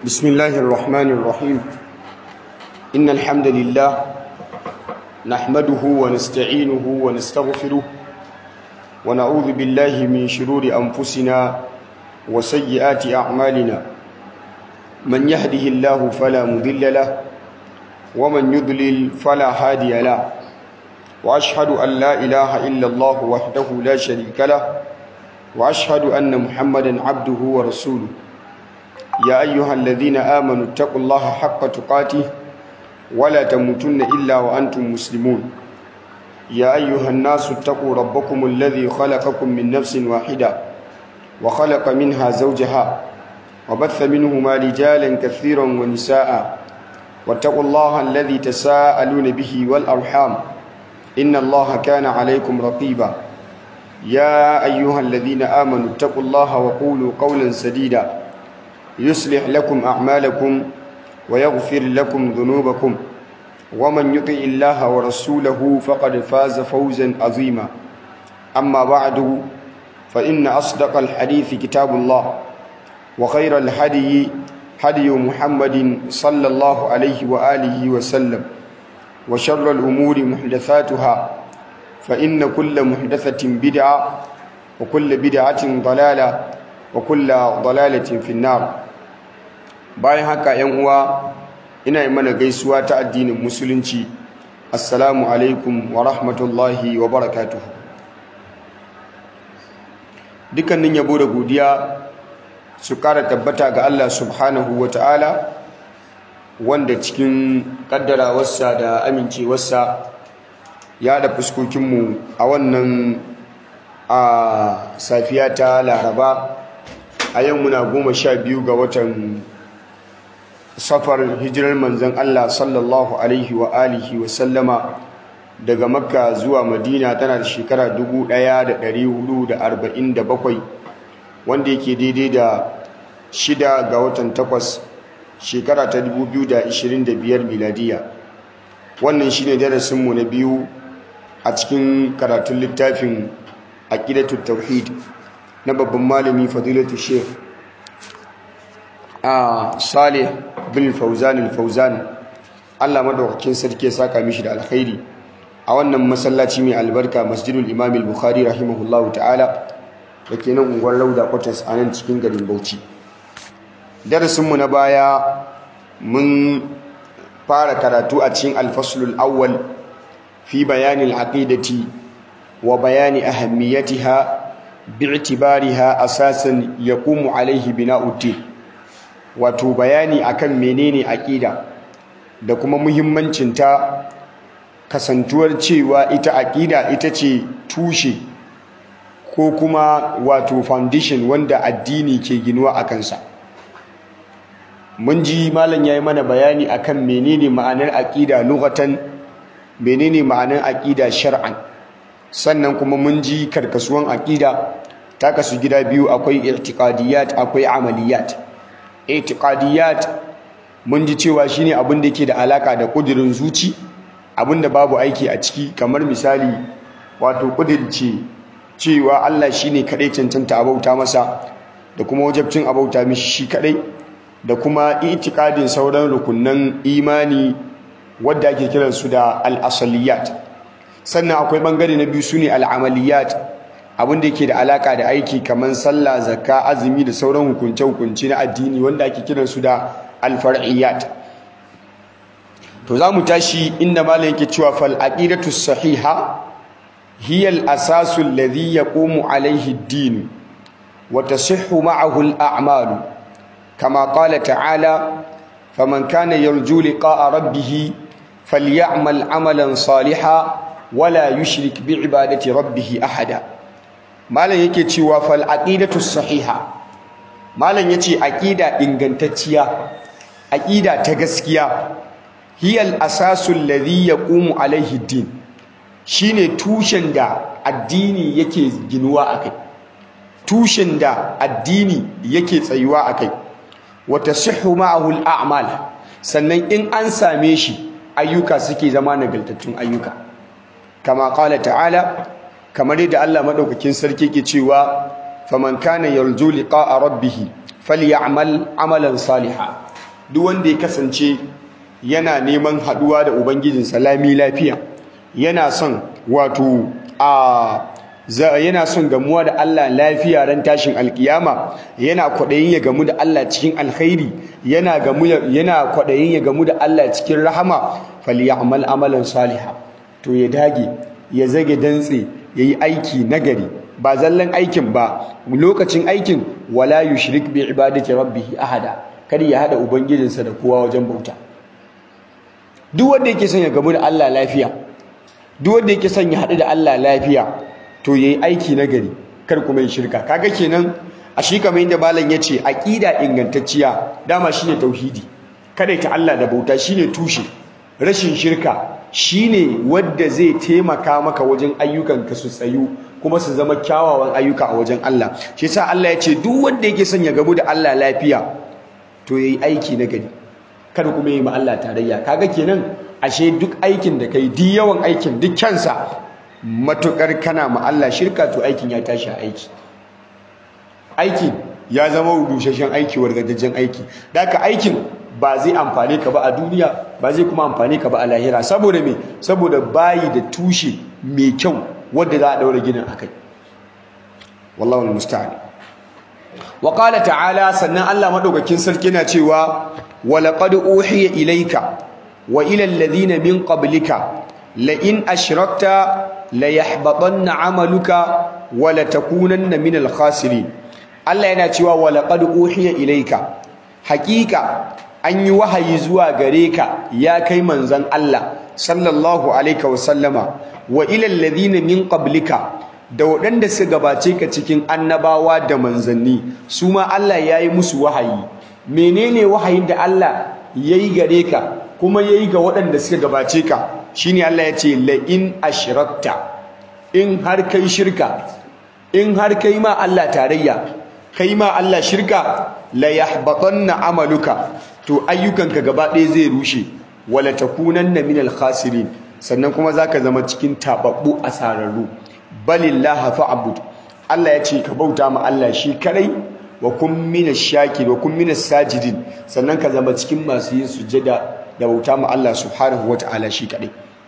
بسم الله الرحمن الرحيم إن الحمد لله نحمده ونستعينه ونستغفره ونعوذ بالله من شرور أنفسنا وسيئات أعمالنا من يهده الله فلا مضل له ومن يضلل فلا هادي له وأشهد أن لا إله إلا الله وحده لا شريك له وأشهد أن محمدا عبده ورسوله يا أيها الذين آمنوا اتقوا الله حق تقاته ولا تموتن إلا وأنتم مسلمون يا أيها الناس اتقوا ربكم الذي خلقكم من نفس واحدة وخلق منها زوجها وبث منهما رجالا كثيرا ونساء واتقوا الله الذي تساءلون به والأرحام إن الله كان عليكم رقيبا يا أيها الذين آمنوا اتقوا الله وقولوا قولا سديدا يصلح لكم أعمالكم ويغفر لكم ذنوبكم ومن يطع الله ورسوله فقد فاز فوزا عظيما أما بعد فإن أصدق الحديث كتاب الله وخير الهدي هدي محمد صلى الله عليه وآله وسلم وشر الأمور محدثاتها فإن كل محدثة بدعة وكل بدعة ضلالة وكل ضلالة في النار bayan haka yan uwa ina yi mana gaisuwa ta addinin musulunci assalamu alaikum wa rahmatullahi wa barakatuhu dukkanin yabo da godiya su kara tabbata ga Allah subhanahu wa ta'ala wanda cikin kaddarawarsa da amincewarsa ya da fuskokinmu a wannan a safiya ta laraba a yau muna goma sha biyu ga watan safar hijirar manzan Allah sallallahu alaihi wa alihi wa sallama daga makka zuwa madina tana da shekara 1447 wanda yake daidai da shida ga watan takwas shekara ta 2025 miladiya wannan shine darasinmu na biyu a cikin karatun littafin aqidatut tauhid na babban malami fadilatu sheikh a salih bin fauzan al-fauzan Allah madaukakin sarki ya saka mishi da alkhairi a wannan masallaci mai albarka masjidul imam al-bukhari rahimahullahu ta'ala dake nan unguwar lauda quarters a nan cikin garin bauchi darasinmu na baya mun fara karatu a cikin al-faslul awwal fi bayani al-aqidati wa bayani ahammiyatiha bi'tibariha asasan yaqumu alaihi bina'uddin wato bayani akan menene aqida da kuma muhimmancinta kasantuwar cewa ita aqida ita ce tushe ko kuma wato foundation wanda addini ke ginuwa a kansa mun ji malam yayi mana bayani akan menene ma'anar aqida lughatan menene ma'anar aqida shar'an sannan kuma mun ji karkasuwan aqida ta kasu gida biyu akwai i'tiqadiyat akwai amaliyat i'tiqadiyat mun ji cewa shine abin da yake da alaka da kudirin zuci abin da babu aiki a ciki kamar misali wato kudirce cewa Allah shine kadai cancanta abauta masa da kuma wajibcin abauta mishi shi kadai da kuma i'tiqadin sauran rukunnan imani wadda ake kiran su da al-asaliyat sannan akwai bangare na biyu sune al-amaliyat abin da yake da alaka da aiki kamar sallah zakka azumi da sauran hukunce hukunci na addini wanda ake kiran su da al-far'iyat to zamu tashi inda malam yake cewa fal aqidatu sahiha hiya al-asasu alladhi yaqumu alayhi ad-din wa tasihhu ma'ahu al-a'malu kama qala ta'ala faman kana yarju liqa'a rabbih falyamal 'amalan salihan wala yushrik bi ibadati rabbih ahada malam yake cewa fal aqidatu sahiha malam yace aqida ingantacciya aqida ta gaskiya hiyal asasu alladhi yaqumu alaihi din shine tushen da addini yake ginuwa akai tushen da addini yake tsayuwa akai wa tasihhu ma'ahu al-a'mal sannan in an same shi ayyuka suke zama nagaltattun ayyuka kama qala ta'ala kamar yadda Allah madaukakin sarki ke cewa faman kana yarju liqa'a rabbih falyamal amalan salihan duk wanda ya kasance yana neman haduwa da ubangijinsa lami lafiya yana son wato a yana son gamuwa da Allah lafiya ran tashin alkiyama yana kwadayin ya gamu da Allah cikin alkhairi yana gamu yana kwadayin ya gamu da Allah cikin rahama falyamal amalan salihan to ya dage ya zage dantse yayi aiki nagari ba zallan aikin ba lokacin aikin wala yushrik bi ibadati rabbih ahada kada ya hada ubangijinsa da kowa wajen bauta duk wanda yake son ya gamu da Allah lafiya duk wanda yake son ya hadu da Allah lafiya to yayi aiki nagari kar kuma yi shirka kaga kenan a shi kamar yadda malam yace aqida ingantacciya dama shine tauhidi kada ta Allah da bauta shine tushe rashin shirka shine wanda zai taimaka maka wajen ayyukanka su tsayu kuma su zama kyawawan ayyuka a wajen Allah shi yasa Allah yace duk wanda yake son ya gamu da Allah lafiya to yayi aiki nagari kada kuma yi ma Allah tarayya kaga kenan ashe duk aikin da kai duk yawan aikin duk kyansa matukar kana ma Allah shirka to aikin ya tashi aiki aiki ya zama rusheshen aiki wargajajjen aiki daka aikin ba zai amfane ka ba a duniya ba zai kuma amfane ka ba a lahira saboda me saboda bayi da tushe mai kyau wanda za a daura ginin akai wallahu almusta'an wa qala ta'ala sannan Allah madaukakin sarki na cewa wa laqad uhiya ilayka wa ila alladhina min qablika la in ashrakta la yahbatanna 'amaluka wa la takunanna min al-khasirin Allah yana cewa wa laqad uhiya ilayka haqiqa an yi wahayi zuwa gare ka ya kai manzon Allah sallallahu alaihi wa sallama wa ila alladhina min qablika da waɗanda suka gabace ka cikin annabawa da manzanni su ma Allah ya yi musu wahayi menene wahayin da Allah ya yi gare ka kuma ya yi ga waɗanda suka gabace ka shine Allah ya ce la'in ashrakta in har kai shirka in har kai ma Allah tarayya kai ma Allah shirka la yahbatanna amaluka to ayyukanka gaba ɗaya zai rushe wala takunanna minal khasirin sannan kuma zaka zama cikin tababbu asararru balillaha fa'bud Allah ya ce ka bauta ma Allah shi kadai wa kun minash shakir wa kun minas sajidin sannan ka zama cikin masu yin sujada da bauta ma Allah subhanahu wata'ala shi kadai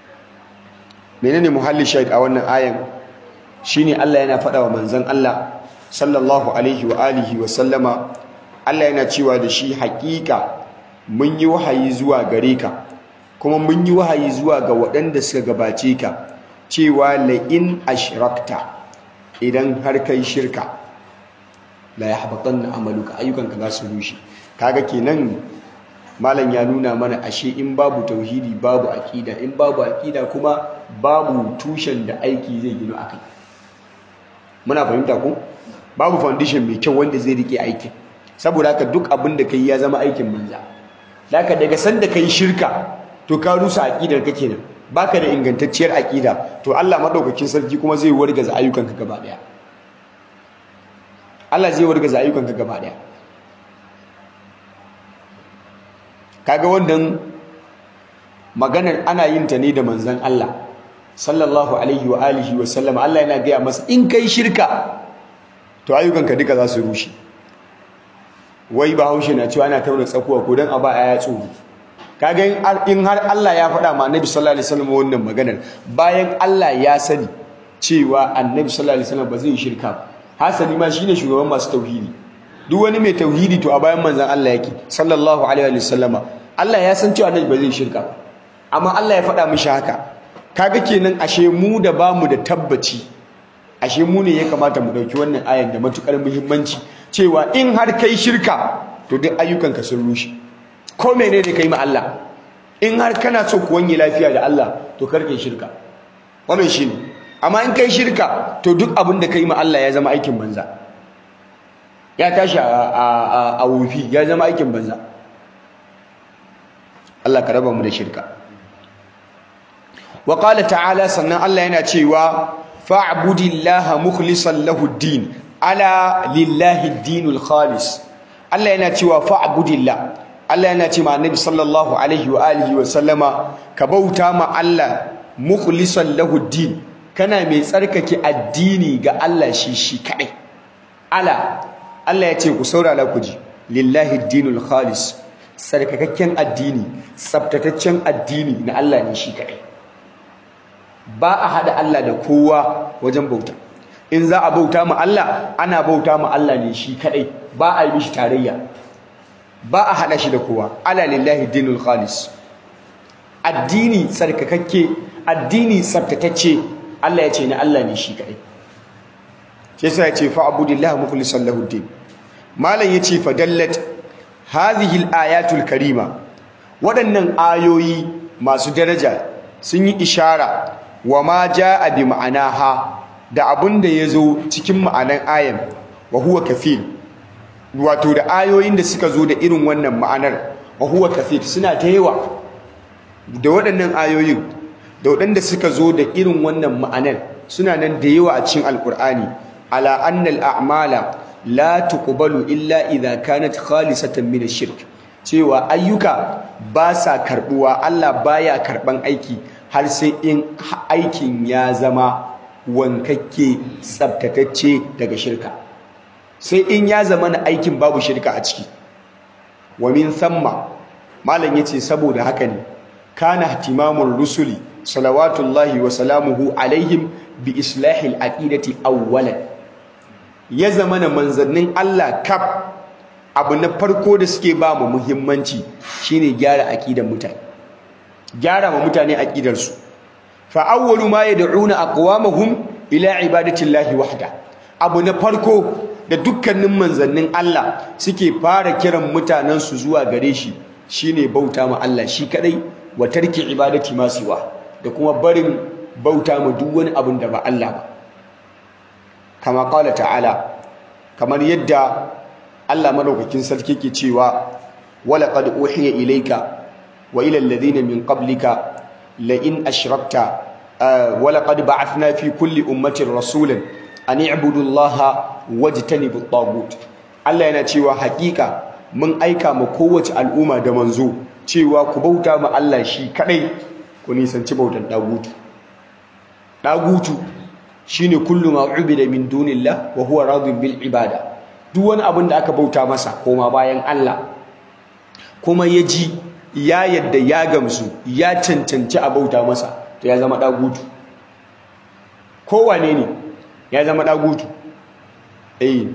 menene muhalli shahid a wannan ayan shine Allah yana faɗa wa manzon Allah sallallahu alaihi wa alihi wa sallama Allah yana cewa da shi haƙiƙa mun yi wahayi zuwa gare ka kuma mun yi wahayi zuwa ga waɗanda suka gabace ka cewa la'in ashrakta idan har kai shirka la yahbatanna amaluka ayyukanka za su rushe kaga kenan malam ya nuna mana ashe in babu tauhidi babu aqida in babu aqida kuma babu tushen da aiki zai gino akai muna fahimta ko babu foundation mai kyau wanda zai rike aikin saboda haka duk abin da kai ya zama aikin banza haka daga sanda kai shirka to ka rusa aqidar ka kenan baka da ingantacciyar aqida to Allah madaukakin sarki kuma zai wargaza ayyukanka gaba daya Allah zai wargaza ayyukanka gaba daya kaga wannan maganar ana yin ta ne da manzon Allah sallallahu alaihi wa alihi wa sallam Allah yana gaya masa in kai shirka to ayyukanka duka za su rushe wai bahaushe na cewa ana tauna tsakuwa ko dan a ba ya tsoro kaga in har Allah ya faɗa ma Annabi sallallahu alaihi wasallam wannan maganar bayan Allah ya sani cewa Annabi sallallahu alaihi wasallam ba zai shirka ba hasali ma shine shugaban masu tauhidi duk wani mai tauhidi to a bayan manzon Allah yake sallallahu alaihi wasallama Allah ya san cewa Annabi ba zai shirka ba amma Allah ya faɗa mishi haka kaga kenan ashe mu da bamu da tabbaci ashe mu ne ya kamata mu dauki wannan ayan da matukar muhimmanci cewa in har kai shirka to duk ayyukanka sun rushe ko menene kai ma Allah in har kana so ku wanye lafiya da Allah to kar kai shirka wannan shine amma in kai shirka to duk abin da kai ma Allah ya zama aikin banza ya tashi a a wufi ya zama aikin banza Allah ka raba mu da shirka wa qala ta'ala sannan Allah yana cewa fa'budillaha mukhlishan lahu ad-din ala lillahi ad-dinul khalis Allah yana cewa fa'budillah Allah yana cewa Annabi sallallahu alaihi wa alihi wa sallama ka bauta ma Allah mukhlishan lahu ad-din kana mai tsarkake addini ga Allah shi shi kadai ala Allah ya ce ku saurara ku ji lillahi ad-dinul khalis sarkakakken addini tsabtataccen addini na Allah ne shi kaɗai ba a haɗa Allah da kowa wajen bauta in za a bauta ma Allah ana bauta ma Allah ne shi kaɗai ba a yi mishi tarayya ba a haɗa shi da kowa ala lillahi dinul khalis addini tsarkakakke addini tsabtatacce Allah ya ce na Allah ne shi kaɗai shi yasa ya ce fa'budillahi mukhlishan lahu din malam yace fadallat hadhihi al-ayatul karima waɗannan ayoyi masu daraja sun yi ishara wa ma jaa bi ma'anaha da abun da yazo cikin ma'anan ayan wa huwa kafil wato da ayoyin da suka zo da irin wannan ma'anar wa huwa kafil suna ta yawa da waɗannan ayoyin da waɗanda suka zo da irin wannan ma'anar suna nan da yawa a cikin alkur'ani ala annal a'mala la tuqbalu illa idha kanat khalisatan min ash-shirk cewa ayyuka ba sa karbuwa Allah baya karban aiki har sai in aikin ya zama wankakke tsabtatacce daga shirka sai in ya zama na aikin babu shirka a ciki wa min thamma malam yace saboda haka ne kana ihtimamur rusuli salawatullahi wa salamuhu alaihim bi islahil aqidati awwalan ya zama na manzannin Allah kaf abu na farko da suke ba mu muhimmanci shine gyara aqidan mutane gyara ma mutane aqidar su fa awwalu ma yad'una aqwamahum ila ibadati llahi wahda abu na farko da dukkanin manzannin Allah suke fara kiran mutanen su zuwa gare shi shine bauta ma Allah shi kadai wa tarki ibadati ma siwa da kuma barin bauta ma duk wani abin da ba Allah ba kama qala ta'ala kamar yadda Allah madaukakin sarki ke cewa wala qad uhiya ilayka wa ila alladhina min qablika la in ashrakta wala qad ba'athna fi kulli ummatin rasulan an i'budu allaha wajtanibu at-taghut Allah yana cewa hakika mun aika ma kowace al'umma da manzo cewa ku bauta ma Allah shi kadai ku nisanci bautan dagutu dagutu shine kullu ma ubida min dunillah wa huwa radin bil ibada duk wani abin da aka bauta masa koma bayan Allah kuma ya ji ya yadda ya gamsu ya cancanci a bauta masa to ya zama dagutu kowane ne ya zama dagutu eh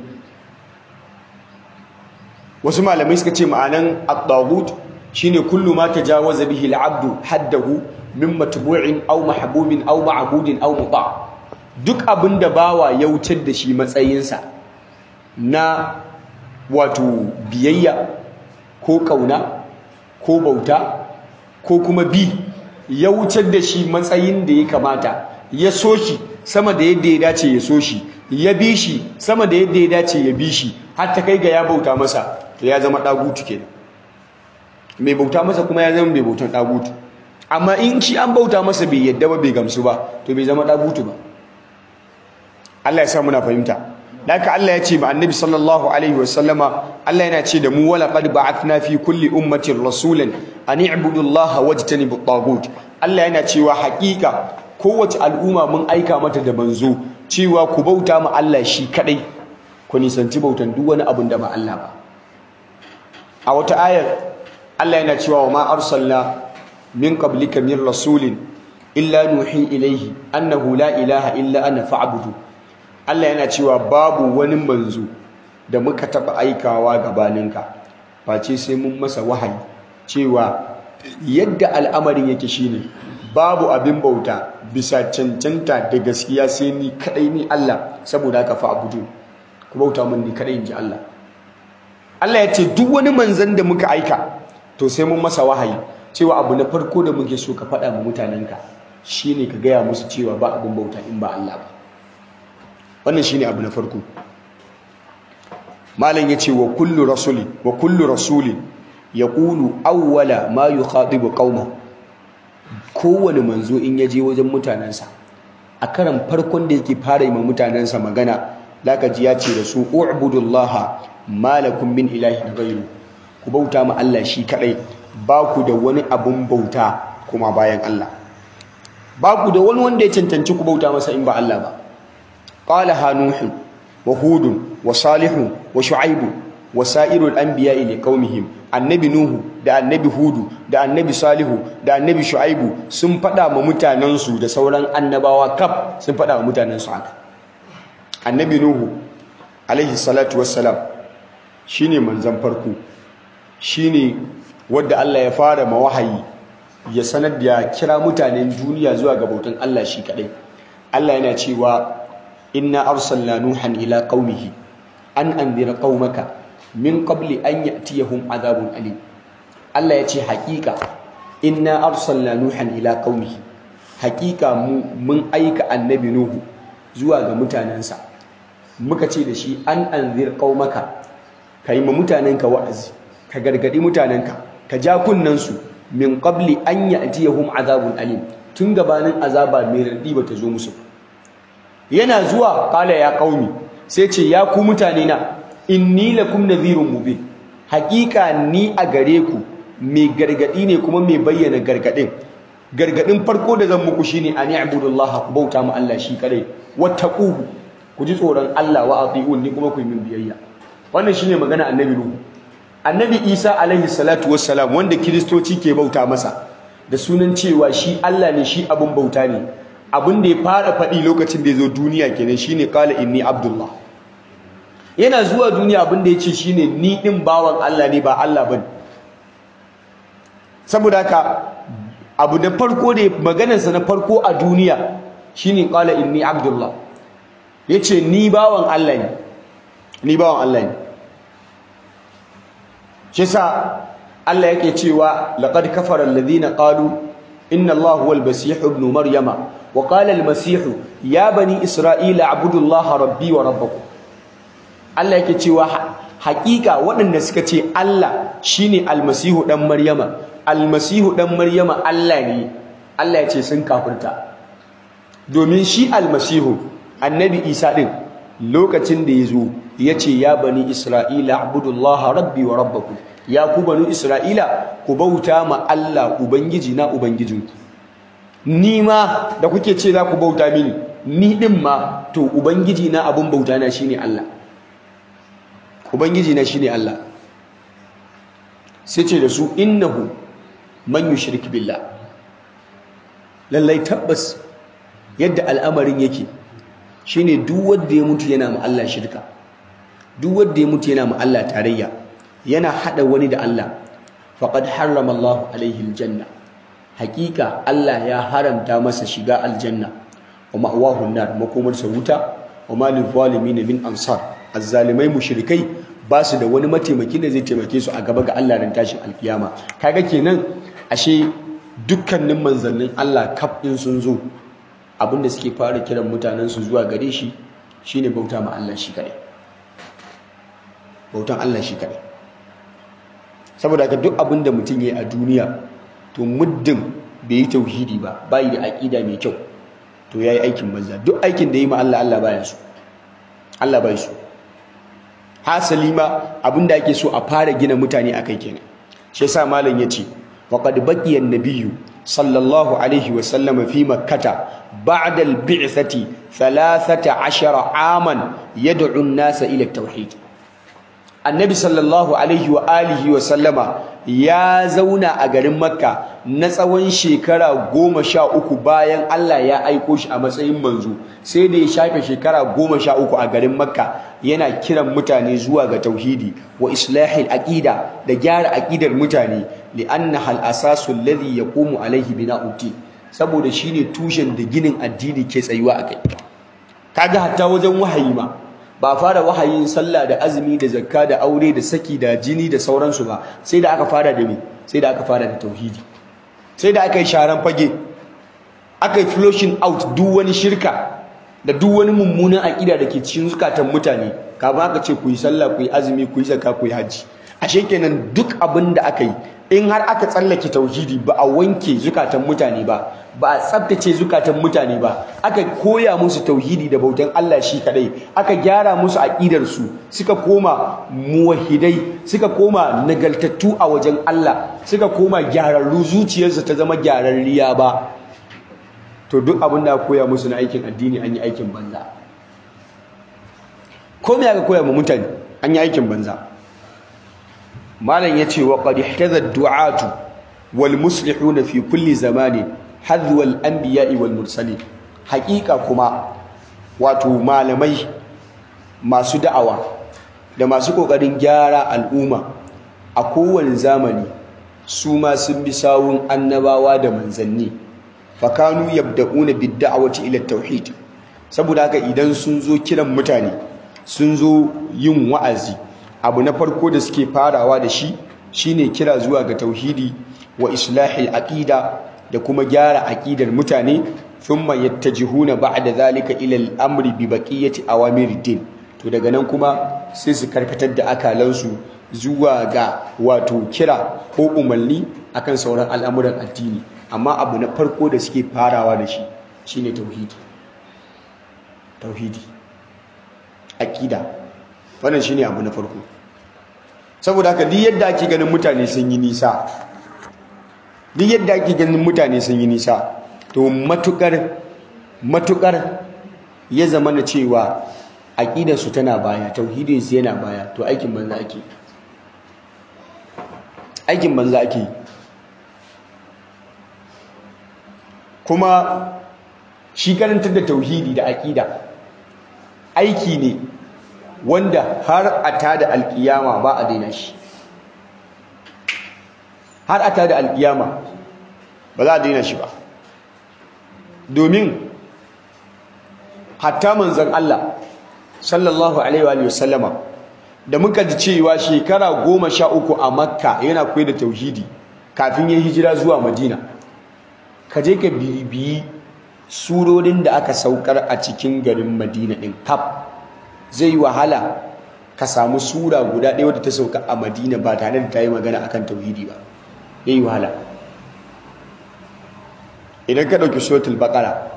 wasu malamai suka ce ma'anan at-taghut shine kullu ma tajawaza bihi al-'abdu haddahu min matbu'in aw mahbubin aw ma'budin aw muta' duk abinda bawa ya wutar da shi matsayinsa na wato biyayya ko kauna ko bauta ko kuma bi ya wucar da shi matsayin da ya kamata ya so shi sama da yadda ya dace ya so shi ya bi shi sama da yadda ya dace ya bi shi har ta kai ga ya bauta masa to ya zama dagutu kenan mai bauta masa kuma ya zama mai bautan dagutu amma in shi an bauta masa bai yadda ba bai gamsu ba to bai zama dagutu ba Allah ya sa muna fahimta haka Allah ya ce ma annabi sallallahu alaihi wasallama Allah yana ce da mu wala qad ba'athna fi kulli ummatin rasulan an i'budu Allah wajtanibu at-taghut Allah yana cewa haƙiƙa kowace al'umma mun aika mata da manzo cewa ku bauta ma Allah shi kadai ku nisanci bautan duk wani abin da ba Allah ba a wata ayar Allah yana cewa wa ma arsalna min qablika min rasulin illa nuhi ilaihi annahu la ilaha illa ana fa'budu Allah yana cewa babu wani manzo da muka taba aikawa gabaninka face sai mun masa wahayi cewa yadda al'amarin yake shine babu abin bauta bisa cancanta da gaskiya sai ni kadai ni Allah saboda haka fa'budu ku bauta mun ni kadai inji Allah Allah ya ce duk wani manzon da muka aika to sai mun masa wahayi cewa abu na farko da muke so ka faɗa ma mutanenka shine ka gaya musu cewa ba abin bauta in ba Allah ba wannan shine abu na farko malam yace wa kullu rasuli wa kullu rasuli yaqulu awwala ma yukhatibu qauma kowane manzo in yaje wajen mutanansa a karan farkon da yake fara yi ma mutanansa magana zaka ji ya ce da su u'budullaha malakum min ilahin ghayru ku bauta ma Allah shi kadai ba ku da wani abun bauta kuma bayan Allah ba ku da wani wanda ya cancanci ku bauta masa in ba Allah ba قالها نوح وهود وصالح وشعيب وسائر الأنبياء لقومهم annabi nuhu da annabi hudu da annabi salihu da annabi shu'aibu sun faɗa ma mutanensu da sauran annabawa kaf sun faɗa ma mutanensu haka annabi nuhu alaihi salatu wassalam shine manzon farko shine wadda Allah ya fara mawahayi ya sanar da kira mutanen duniya zuwa ga bautan Allah shi kadai Allah yana cewa inna arsalna nuhan ila qaumihi an anzira qaumaka min qabli an ya'tiyahum adhabun alim Allah ya ce haƙiƙa inna arsalna nuhan ila qaumihi haƙiƙa mu mun aika annabi nuhu zuwa ga mutanensa muka ce da shi an anzir qaumaka kai ma mutanenka wa'azi ka gargadi mutanenka ka ja kunnansu min qabli an ya'tiyahum azabun alim tun gabanin azaba mai radi bata zo musu yana zuwa kala ya qaumi sai ce ya ku mutane na inni lakum nadhirun mubin hakika ni a gare ku mai gargadi ne kuma mai bayyana gargadin gargadin farko da zan muku shine an ya'budullaha ku bauta mu Allah shi kadai wattaquhu ku ji tsoron Allah wa ati'un ni kuma ku yi min biyayya wannan shine magana annabi nuhu annabi isa alaihi salatu wassalam wanda kiristoci ke bauta masa da sunan cewa shi Allah ne shi abin bauta ne abin da ya fara faɗi lokacin da ya zo duniya kenan shine qala inni abdullah yana zuwa duniya abin da ya ce shine ni din bawan Allah ne ba Allah bane saboda haka abu da farko da maganarsa na farko a duniya shine qala inni abdullah yace ni bawan Allah ne ni bawan Allah ne shi sa Allah yake cewa laqad kafara alladhina qalu inna Allaha huwal masih ibn maryama wa qala al masih ya bani isra'ila a'budu Allaha rabbi wa rabbakum Allah yake cewa haƙiƙa waɗanda suka ce Allah shine almasihu dan maryama almasihu dan maryama Allah ne Allah ya ce sun kafirta domin shi almasihu annabi Isa din lokacin da yazo yace ya bani isra'ila abudullaha rabbi wa rabbakum ya ku banu isra'ila ku bauta ma Allah ubangiji na ubangijinku ni ma da kuke ce za ku bauta mini ni din ma to ubangiji na abun bauta na shine Allah ubangiji na shine Allah sai ce da su innahu man yushrik billah lallai tabbas yadda al'amarin yake shine duk wanda ya mutu yana ma Allah shirka duk wanda ya mutu yana ma Allah tarayya yana hada wani da Allah faqad harrama Allahu alaihi aljanna hakika Allah ya haramta masa shiga aljanna wa ma'wahu an-nar makomarsa wuta wa ma lil zalimin min ansar azzalimai mushrikai ba su da wani mataimaki da zai taimake su a gaba ga Allah ran tashin alkiyama kaga kenan ashe dukkanin manzannin Allah kaf din sun zo abinda suke fara kiran mutanen su zuwa gare shi shine bauta ma Allah shi kadai bautan Allah shi kadai saboda ka duk abinda mutum yayi a duniya to muddin bai yi tauhidi ba bai da aqida mai kyau to yayi aikin banza duk aikin da yi ma Allah Allah baya so Allah bai so hasali ma abinda ake so a fara gina mutane akai kenan shi yasa malam yace waqad baqiya an-nabiyyu sallallahu alaihi wa sallam fi makkah ba'da al-bi'thati 13 aman yad'u an-nasa ila at-tauhid annabi sallallahu alaihi wa alihi wa sallama ya zauna a garin makka na tsawon shekara goma sha uku bayan Allah ya aiko shi a matsayin manzo sai da ya shafe shekara goma sha uku a garin makka yana kiran mutane zuwa ga tauhidi wa islahil aqida da gyara aqidar mutane li'annaha al-asasu alladhi yaqumu alaihi bina'uddin saboda shine tushen da ginin addini ke tsayuwa akai kaga hatta wajen wahayi ma ba fara wahayin sallah da azumi da zakka da aure da saki da jini da sauransu ba sai da aka fara da me sai da aka fara da tauhidi sai da aka yi sharan fage aka yi flushing out duk wani shirka da duk wani mummunan aƙida da ke cikin zukatan mutane kafin aka ce ku yi sallah ku yi azumi ku yi zakka ku yi hajji ashe kenan duk abin da aka yi in har aka tsallake tauhidi ba a wanke zukatan mutane ba ba a tsabtace zukatan mutane ba aka koya musu tauhidi da bautan Allah shi kadai aka gyara musu aqidar su suka koma muwahhidai suka koma nagaltattu a wajen Allah suka koma gyararru zuciyarsu ta zama gyararriya ba to duk abin da koya musu na aikin addini an yi aikin banza ko me aka koya ma mutane an yi aikin banza malam yace wa qad ihtaza du'atu wal muslihuna fi kulli zamani hadwa al anbiya'i wal mursalin haqiqa kuma wato malamai masu da'awa da masu kokarin gyara al'umma a kowane zamani su ma sun bi sawun annabawa da manzanni fakanu yabda'una bid-da'wati ila tauhid saboda haka idan sun zo kiran mutane sun zo yin wa'azi abu na farko da suke farawa da shi shine kira zuwa ga tauhidi wa islahil aqida da kuma gyara aqidar mutane thumma yattajihuna ba'da zalika ila al-amri bi baqiyati awamirid to daga nan kuma sai su karkatar da akalansu zuwa ga wato kira ko umarni akan sauran al'amuran addini amma abu na farko da suke farawa da shi shine tauhidi tauhidi aqida wannan shine abu na farko saboda haka duk yadda ake ganin mutane sun yi nisa duk yadda ake ganin mutane sun yi nisa to matukar matukar ya zama na cewa aqidarsu tana baya tauhidinsu yana baya to aikin banza ake aikin banza ake kuma shi karantar da tauhidi da aƙida aiki ne wanda har a tada alƙiyama ba a daina shi har a tada alƙiyama ba za a daina shi ba domin hatta manzan Allah sallallahu alaihi wa sallama da muka ji cewa shekara goma sha uku a makka yana koyi da tauhidi kafin ya hijira zuwa madina ka je ka bibiyi surorin da aka saukar a cikin garin madina ɗin kaf zai yi wahala ka samu sura guda ɗaya wadda ta sauka a madina ba tare da ta yi magana akan tauhidi ba ya yi wahala idan ka ɗauki suratul baƙara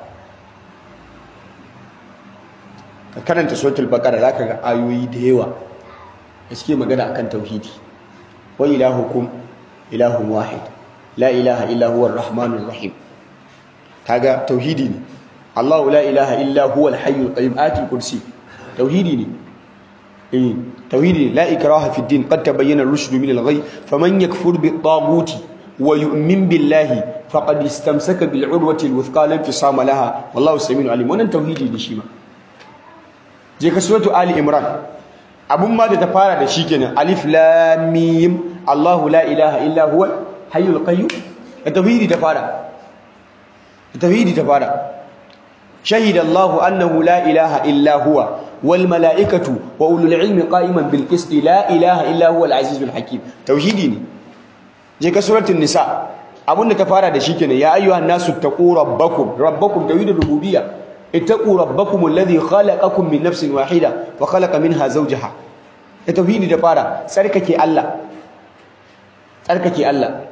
ka karanta suratul baƙara za ka ga ayoyi da yawa da suke magana akan tauhidi wa ilahukum ilahun wahid la ilaha illa huwa ar-rahmanur rahim kaga tauhidi ne Allahu la ilaha illa huwa al-hayyul qayyum ati kursi tauhidi ne eh tauhidi la ikraha fi din qad tabayyana ar-rushd min al-ghay faman yakfur bit-taghuti wa yu'min billahi faqad istamsaka bil-urwati al-wuthqa lam fisama laha wallahu samiun alim wannan tauhidi ne shi ma je ka suratu ali imran abun ma da ta fara da shi kenan alif lam mim Allahu la ilaha illa huwa hayyul qayyum tauhidi ta fara tauhidi ta fara shahida Allahu annahu la ilaha illa huwa wal malaikatu wa ulul ilmi qa'iman bil qist la ilaha illa huwa al azizul hakim tauhidi ne je ka suratul nisa abunda ta fara da shi kenan ya ayyuhan nasu taqu rabbakum rabbakum tauhidul rububiyya ittaqu rabbakum alladhi khalaqakum min nafsin wahida wa khalaqa minha zawjaha tauhidi da fara tsarkake Allah tsarkake Allah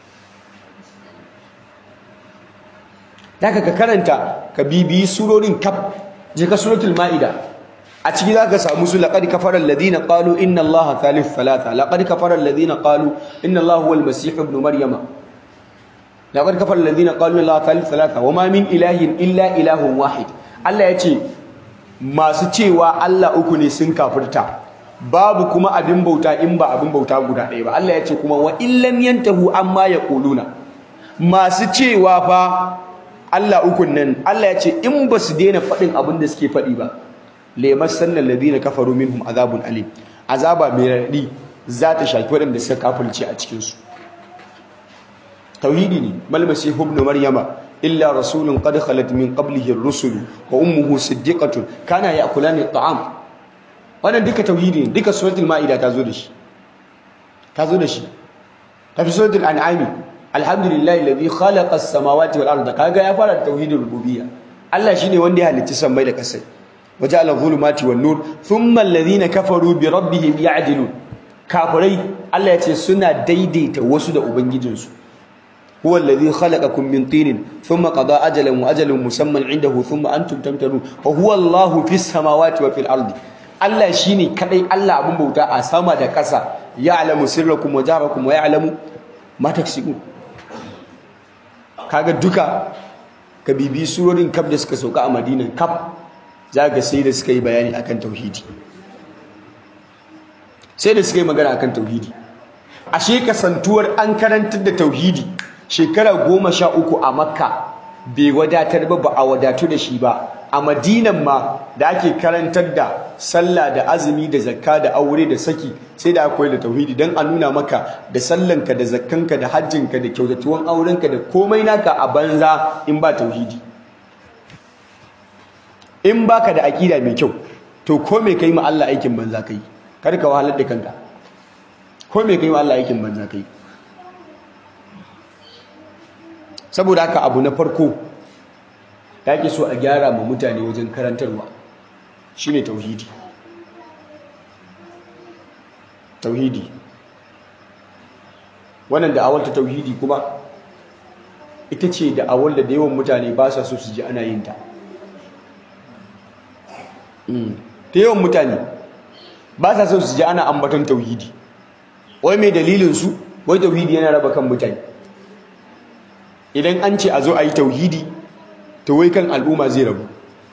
daga ka karanta ka bibiyi surorin kaf je ka suratul maida a ciki zaka samu su laqad kafara alladhina qalu inna allaha thalith thalatha laqad kafara alladhina qalu inna allaha huwal masih ibn maryama laqad kafara alladhina qalu inna allaha thalith thalatha wama min ilahin illa ilahun wahid Allah yace masu cewa Allah uku ne sun kafirta babu kuma abin bauta in ba abin bauta guda ɗaya ba Allah yace kuma wa illam yantahu amma yaquluna masu cewa fa Allah ukun nan Allah ya ce in ba su daina faɗin abin da suke faɗi ba lemar sannan ladina kafaru minhum azabun alim azaba mai raɗi za ta shafi waɗanda suka kafirce a cikinsu tauhidi ne mal masih ibn maryama illa rasulun qad khalat min qablihi ar-rusul wa ummuhu siddiqatun kana ya'kulani at-ta'am wannan duka tauhidi ne duka suratul maida ta zo da shi ta zo da shi ta fi suratul an'ami alhamdulillahi alladhi khalaqa as-samawati wal arda kaga ya fara tauhidul rububiyya Allah shine wanda ya halicci sammai da kasai waja'ala dhulumati wan nur thumma alladhina kafaru bi rabbihim ya'dilun kafirai Allah ya ce suna daidaita wasu da ubangijinsu huwa alladhi khalaqakum min tinin thumma qada ajalan wa ajalun musamman indahu thumma antum tamtarun wa huwa Allahu fis samawati wa fil ardi Allah shine kadai Allah abun bauta a sama da ƙasa ya'lamu sirrakum wa jahrakum wa ya'lamu ma taksibun kaga duka ka bibi surorin kaf da suka sauka a Madina kaf ga sai da suka yi bayani akan tauhidi sai da suka yi magana akan tauhidi ashe kasantuwar an karantar da tauhidi shekara goma sha uku a makka bai wadatar ba ba a wadatu da shi ba a madinan ma da ake karantar da sallah da azumi da zakka da aure da saki sai da akwai da tauhidi don a nuna maka da sallanka da zakkanka da hajjinka da kyautatuwan aurenka da komai naka a banza in ba tauhidi in baka da aƙida mai kyau to ko me kai ma Allah aikin banza kai kar ka wahalar da kanka ko me kai ma Allah aikin banza kai saboda haka abu na farko da ake so a gyara ma mutane wajen karantarwa shine tauhidi tauhidi wannan da'awar ta tauhidi kuma ita ce da'awar da yawan mutane ba sa so su ji ana yin ta ta yawan mutane ba sa so su ji ana ambaton tauhidi wai mai dalilinsu wai tauhidi yana raba kan mutane idan an ce a zo a yi tauhidi to wai kan al'umma zai rabu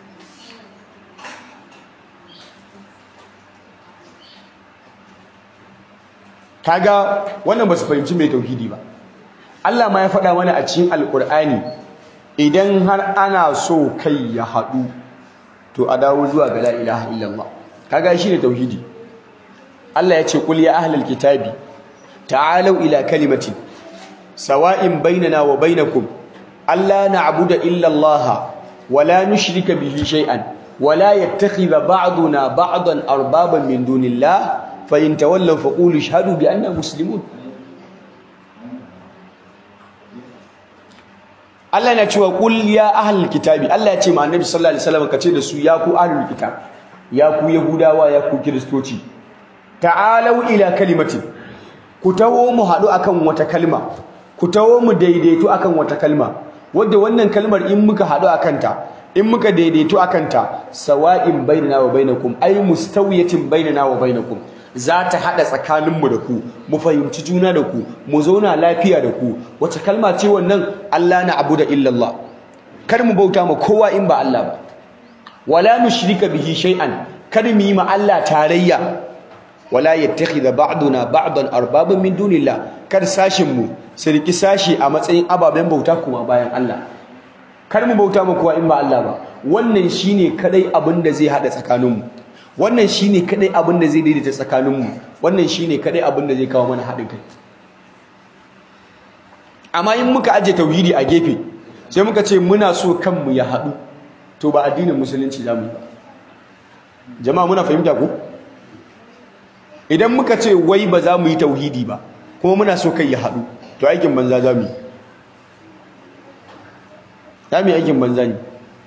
kaga wannan ba su fahimci mai tauhidi ba Allah ma ya faɗa mana a cikin alƙur'ani idan har ana so kai ya haɗu to a dawo zuwa ga la ilaha illallah kaga shi ne tauhidi Allah ya ce qul ya ahlal kitabi ta'alu ila kalimatin sawa'in bainana wa bainakum alla na'budu illa Allah wa la nushrika bihi shay'an wa la yattakhidha ba'duna ba'dan arbaban min dunillah fa in tawallaw faqulu ashhadu bi anna muslimun Allah na cewa qul ya ahlul kitabi Allah ya ce ma annabi sallallahu alaihi wasallam kace da su ya ku ahlul kitab ya ku yahudawa ya ku kristoci ta'alu ila kalimatin ku tawo mu hadu akan wata kalma ku tawo mu daidaito akan wata kalma wanda wannan kalmar in muka hadu akan ta in muka daidaito akan ta sawa'in bainana wa bainakum ay mustawiyatin bainana wa bainakum za ta haɗa tsakaninmu da ku mu fahimci juna da ku mu zauna lafiya da ku wace kalma ce wannan Allah na abu da illallah kar mu bauta ma kowa in ba Allah ba wala nushrika bihi shay'an kar mu yi ma Allah tarayya wala yattakhidha ba'duna ba'dan arbaban min dunillah kar sashin mu su riki sashi a matsayin ababen bauta kuma bayan Allah kar mu bauta ma kowa in ba Allah ba wannan shine kadai abin da zai haɗa tsakaninmu wannan shine kadai abin da zai daidaita tsakaninmu wannan shine kadai abin da zai kawo mana haɗin kai amma in muka aje tauhidi a gefe sai muka ce muna so kanmu ya haɗu to ba addinin musulunci zamu yi ba jama'a muna fahimta ko idan muka ce wai ba za mu yi tauhidi ba kuma muna so kai ya haɗu to aikin banza za mu yi za mu yi aikin banza ne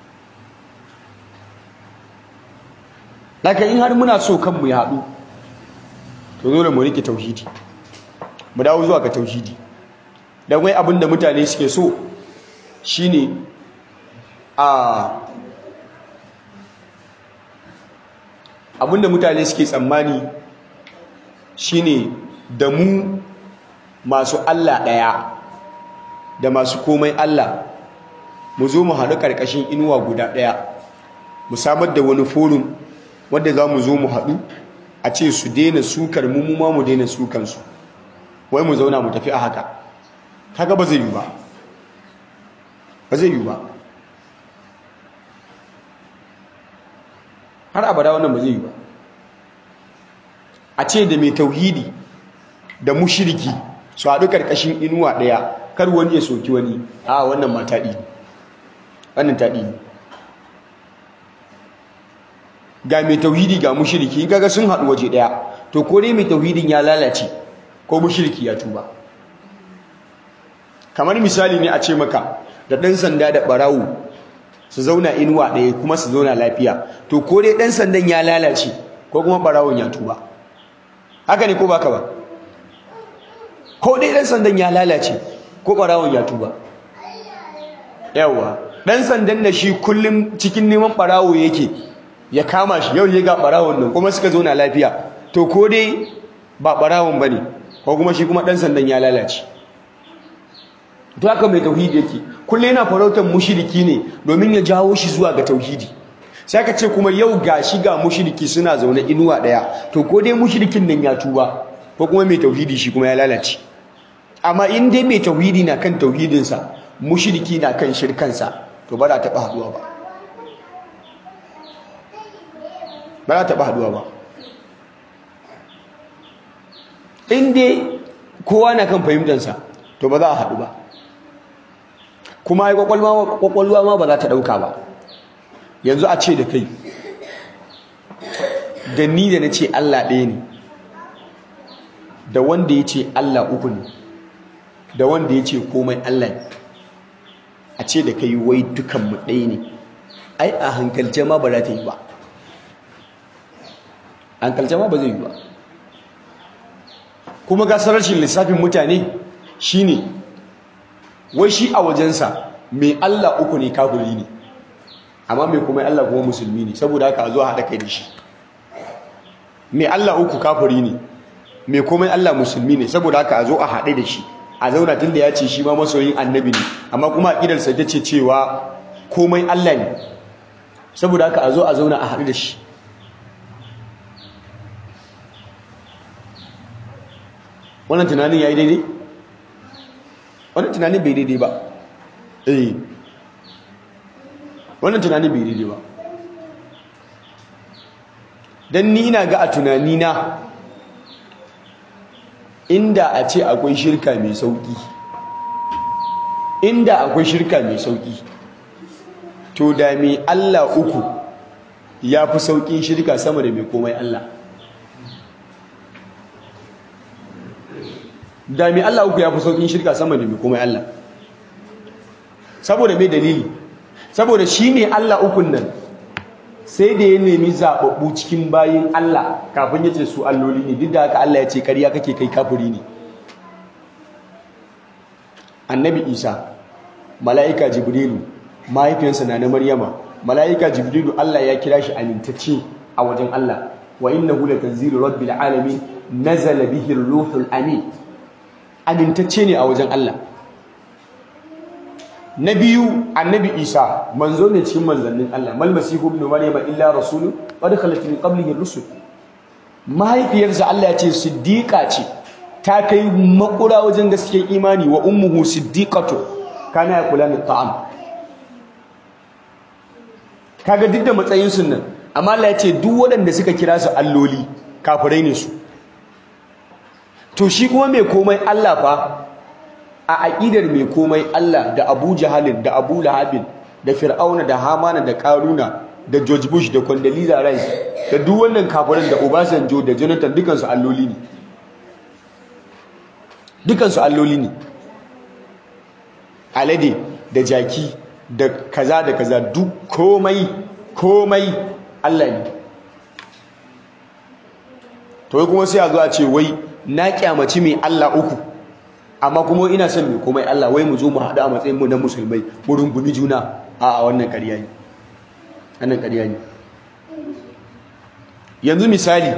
Laka in har muna so kanmu ya haɗu to dole mu rike tauhidi mu dawo zuwa ga tauhidi dan wai abinda mutane suke so shine a abinda mutane suke tsammani shine da mu masu Allah ɗaya da masu komai Allah mu zo mu haɗu ƙarƙashin inuwa guda ɗaya mu samar da wani forum wanda za mu zo mu haɗu a ce su daina sukar mu mu ma mu daina sukansu wai mu zauna mu tafi a haka kaga ba zai yi ba ba zai yi ba har abada wannan ba zai yi ba a ce da mai tauhidi da mushiriki su haɗu ƙarƙashin inuwa ɗaya kar wani ya soki wani a wannan ma taɗi wannan taɗi ne ga mai tauhidi ga mushriki kaga sun haɗu waje ɗaya to ko dai mai tauhidin ya lalace ko mushriki ya tuba kamar misali ne a ce maka da ɗan sanda da ɓarawo su zauna inuwa ɗaya kuma su zauna lafiya to ko dai ɗan sandan ya lalace ko kuma ɓarawon ya tuba haka ne ko baka ba ko dai ɗan sandan ya lalace ko ɓarawon ya tuba yawa ɗan sandan da shi kullum cikin neman ɓarawo yake ya kama shi yau ya ga barawon nan kuma suka zo na lafiya to ko dai ba barawon bane ko kuma shi kuma dan sandan ya lalace to haka mai tauhidi yake kulle yana farautar mushriki ne domin ya jawo shi zuwa ga tauhidi sai aka ce kuma yau ga shi ga mushriki suna zaune inuwa daya to ko dai mushrikin nan ya tuba ko kuma mai tauhidi shi kuma ya lalace amma in dai mai tauhidi na kan tauhidinsa mushriki na kan shirkansa to ba za ta taɓa haɗuwa ba ba za ta taɓa haɗuwa ba in dai kowa na kan fahimtansa to ba za a haɗu ba kuma ai kwakwalwa ma ba za ta ɗauka ba yanzu a ce da kai da ni da na ce Allah ɗaya ne da wanda ya ce Allah uku ne da wanda ya ce komai Allah ne a ce da kai wai dukanmu ɗaya ne ai a hankalce ma ba za ta yi ba hankalce ma ba zai yi ba kuma gasar rashin lissafin mutane shine wai shi a wajensa mai Allah uku ne kafiri ne amma mai kuma Allah kuma musulmi ne saboda haka a zo haɗa kai da shi mai Allah uku kafiri ne mai komai Allah musulmi ne saboda haka a zo a haɗe da shi a zauna tun da ya ce shi ma masoyin annabi ne amma kuma aƙidarsa ta ce cewa komai Allah ne saboda haka a zo a zauna a haɗu da shi wannan tunanin ya yi daidai? wannan tunanin bai daidai ba eh wannan tunanin bai daidai ba don ni ina ga a tunanina inda a ce akwai shirka mai sauki inda akwai shirka mai sauki to da mai Allah uku ya fi saukin shirka sama da mai komai Allah da mai Allah uku ya fi saukin shirka sama da mai komai Allah saboda mai dalili saboda shi mai Allah ukun nan sai da ya nemi zaɓaɓɓu cikin bayin Allah kafin ya ce su alloli ne duk da haka Allah ya ce ƙarya kake kai kafiri ne annabi isa mala'ika jibrilu mahaifiyarsa na na maryama mala'ika jibrilu Allah ya kira shi amintacce a wajen Allah wa innahu latanzilu rabbil alamin nazala bihi ruhul amin amintacce ne a wajen Allah na biyu annabi isa manzo ne cikin manzannin Allah mal masihu ibn maryama illa rasulun qad khalat min qablihi rusul mahaifiyarsa Allah ya ce siddiqa ce ta kai makura wajen gaskiyar imani wa ummuhu siddiqatu kana yakulani ta'am kaga duk da matsayin sun nan amma Allah ya ce duk waɗanda suka kira su alloli kafirai ne su to shi kuma mai komai Allah fa a aƙidar mai komai Allah da Abu Jahalin da Abu Lahabin da Fir'auna da Hamana da Karuna da George Bush da Condoleezza Rice da duk wannan kafirin da Obasanjo da Jonathan dukansu alloli ne dukansu alloli ne alade da jaki da kaza da kaza duk komai komai Allah ne to kuma sai a zo a ce wai na kyamaci mai Allah uku amma kuma ina son mai komai Allah wai mu zo mu haɗu a matsayin mu na musulmai mu rungumi juna a wannan ƙarya ne wannan ƙarya ne yanzu misali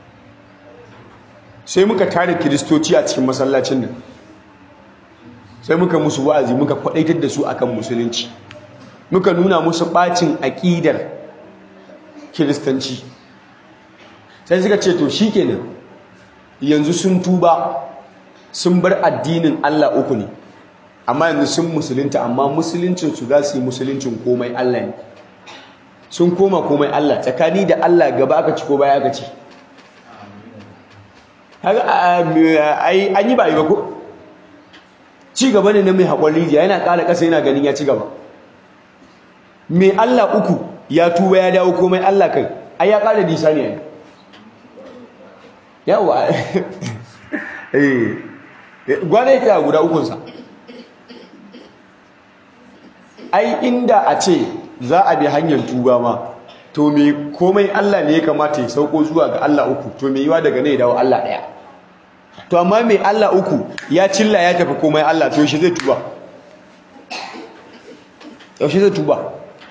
sai muka tare kiristoci a cikin masallacin nan sai muka musu wa'azi muka kwadaitar da su akan musulunci muka nuna musu bacin aƙidar kiristanci sai suka ce to shikenan yanzu sun tuba sun bar addinin Allah uku ne amma yanzu sun musulunta amma musuluncin su za su yi musuluncin komai Allah ne sun koma komai Allah tsakani da Allah gaba aka ci ko baya aka ci an yi ba yi ba ko ci gaba ne na mai haƙon rijiya yana ƙara ƙasa yana ganin ya ci gaba mai Allah uku ya tuba ya dawo komai Allah kai ai ya ƙara nisa ne yawa gwana yake a guda ukunsa ai inda a ce za a bi hanyar tuba ma to me komai Allah ne ya kamata ya sauko zuwa ga Allah uku to me yiwa daga ne ya dawo Allah ɗaya to amma mai Allah uku ya cilla ya tafi komai Allah to shi zai tuba yaushe zai tuba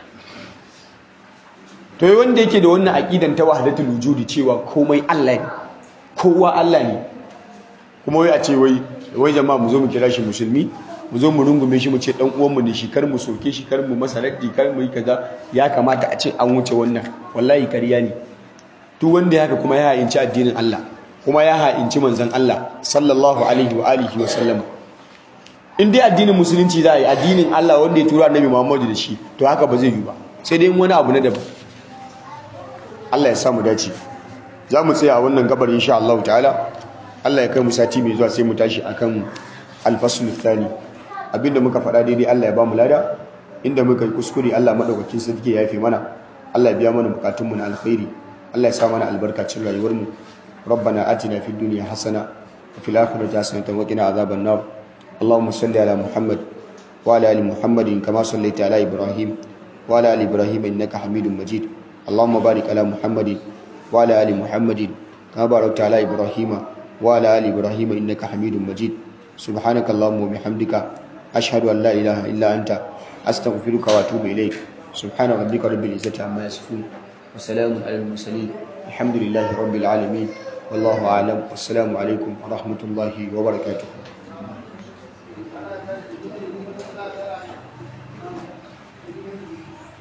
to yi wanda yake da wannan aqidan ta wahdatul wujudi cewa komai Allah ne kowa Allah ne kuma wai a ce wai wai jama'a mu zo mu kira shi musulmi mu zo mu rungume shi mu ce dan uwanmu ne shi kar mu soke shi kar mu masa raddi kar mu yi kaza ya kamata a ce an wuce wannan wallahi kariya ne duk wanda ya haka kuma ya hayinci addinin Allah kuma ya ha'inci manzon Allah sallallahu alaihi wa alihi wa sallam in dai addinin musulunci za a yi addinin Allah wanda ya tura annabi Muhammadu da shi to haka ba zai yi ba sai dai wani abu na daban Allah ya samu dace za mu tsaya a wannan gabar insha Allah ta'ala Allah ya kai mu sati mai zuwa sai mu tashi akan al-fasl thani abinda muka faɗa daidai Allah ya ba mu lada inda muka yi kuskure Allah madaukakin sarki ya yafe mana Allah ya biya mana bukatun mu na alkhairi Allah ya sa mana albarkacin rayuwar mu ربنا آتنا في الدنيا حسنة وفي الآخرة حسنة وقنا عذاب النار اللهم صل على محمد وعلى ال محمد كما صليت على ابراهيم وعلى ال ابراهيم انك حميد مجيد اللهم بارك على محمد وعلى ال محمد كما باركت على ابراهيم وعلى ال ابراهيم انك حميد مجيد سبحانك اللهم وبحمدك اشهد ان لا اله الا انت استغفرك واتوب اليك سبحان ربك رب العزه عما يصفون وسلام على المرسلين الحمد لله رب العالمين والله اعلم والسلام عليكم ورحمه الله وبركاته